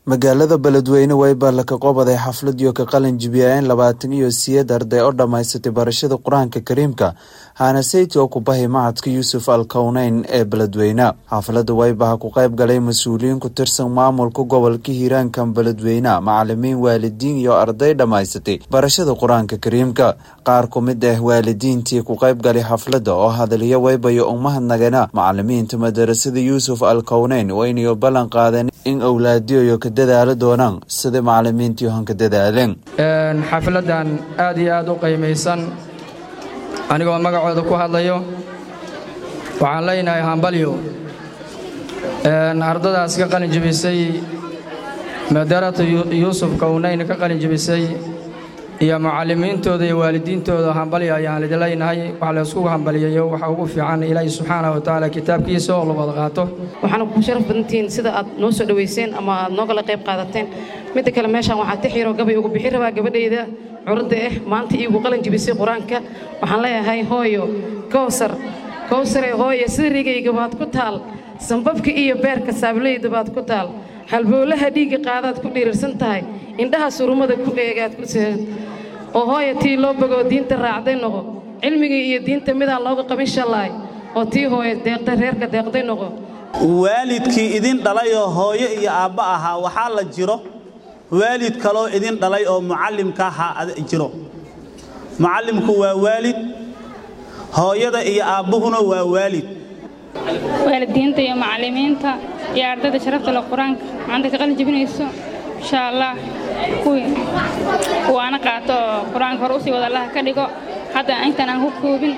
magaalada beledweyne wayba laka qobaday xafladiyo ka qalin jibiyeen labaatan iyo siyeed arday oo dhammaysatay barashada qur-aanka kariimka haanaseyti oo ku bahay macadka yuusuf al kowneyn ee beledweyne xaflada waybaha ku qayb galay mas-uuliyiin ku tirsan maamulka gobolka hiiraankan beledweyne macalimiin waalidiin iyo arday dhammaysatay barashada qur-aanka kariimka qaar ku mid ah waalidiintii ku qayb galay xaflada oo hadalyo waybayo umahadnagana macalimiinta madarasada yuusuf al kowneyn waynayo ballan qaadeen in awlaadiyoyo ka dadaalo doonaan sida macalimiintii hanka dadaaleen xafladan aad iyo aad u qiimaysan anigoo magacooda ku hadlayo waxaan leenahay hambalyo ardadaas ka qalin jebisay madarata yuusuf kownayn ka qalin jebisay iyo mucalimiintooda iyo waalidiintooda hambalyo ayaan idin leenahay wax layskugu hambaliyayo waxa ugu fiican ilaahi subxaana wa tacaala kitaabkiisa oo la wada qaato waxaana ku sharaf badantihiin sida aad noo soo dhowayseen ama aad noogala qayb qaadateen midda kale meeshaan waxaa tixiro gabay ugu bixi rabaa gabadhayda curadda ah maanta iigu qalin jebisay qur-aanka waxaan leeyahay hooyo kowsar kowsare hooyo sida rigayga baad ku taal sambabka iyo beerka saablayda baad ku taal halbowlaha dhiigga qaadaad ku dhirirsan tahay indhaha surumada ku eegaad ku seegan oo hooya tii loo bogoo diinta raacday noqo cilmigii iyo diinta midaan looga qabin shallaay oo tii hooya deeqda reerka deeqday noqo waalidkii idin dhalayoo hooyo iyo aabba ahaa waxaa la jiro waalid kaloo idin dhalay oo mucallimka ahaa jiro mucallimku waa waalid hooyada iyo aabbuhuna waa waalid waalidiinta iyo macallimiinta iyo ardayda sharafta le qur-aanka maanta ka qalin jebinayso insha allah kuwii waana qaato oo qur-aanka hore usii wada allaha ka dhigo hadda intaan aan ku koobin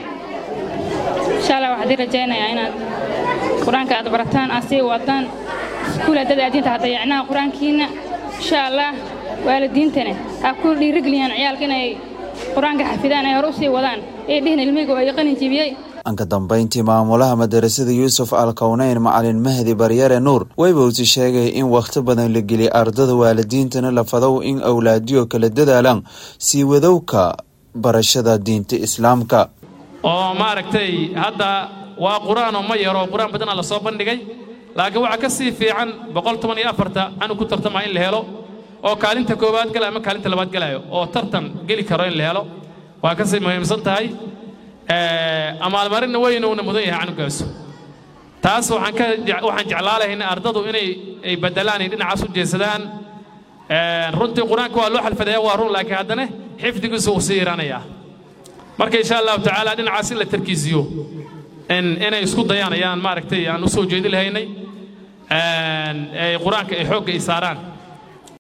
insha allah waxaan idin rajaynayaa inaad qur-aanka aad barataan aad sii wadaan iskuul haddada aadiinta hadayacnaha qur-aankiinna insha allah waalidiintana ha ku dhiirigeliyaan ciyaalka inay qur-aanka xafidaan ay hore usii wadaan ee dhihin ilmihiga oo ay qalin jebiyey anka dambayntii maamulaha madarasada yuusuf al kowneyn macalin mahdi baryare nuur waybowsi sheegay in wakhti badan la geliyay ardada waalidiintana la fadow in awlaadiyo kala dadaalaan sii wadowka barashada diinta islaamka oo maaragtay hadda waa qur-aanoo ma yaro qur-aan badana la soo bandhigay laakiin waxaa ka sii fiican boqol toban iyo afarta canug ku tartamaa in la helo oo kaalinta koowaad galaya ama kaalinta labaad galayo oo tartan geli karo in la helo waa ka sii muhiimsan tahay amaalmarinna weynuna mudan yahay canugaasu taas waxaan jeclaalahayn ardadu inay ay bedelaan ay dhinacaas u jeesadaan runtii qur-aanka waa loo xalfadaya waa run laakiin haddana xifdigiisu uu sii yaraanayaa marka insha allahu tacaala dhinacaas in la tarkiisiyo inay isku dayaan ayaan maaragtay aan u soo jeedi lahaynay qur-aanka ay xoogga ay saaraan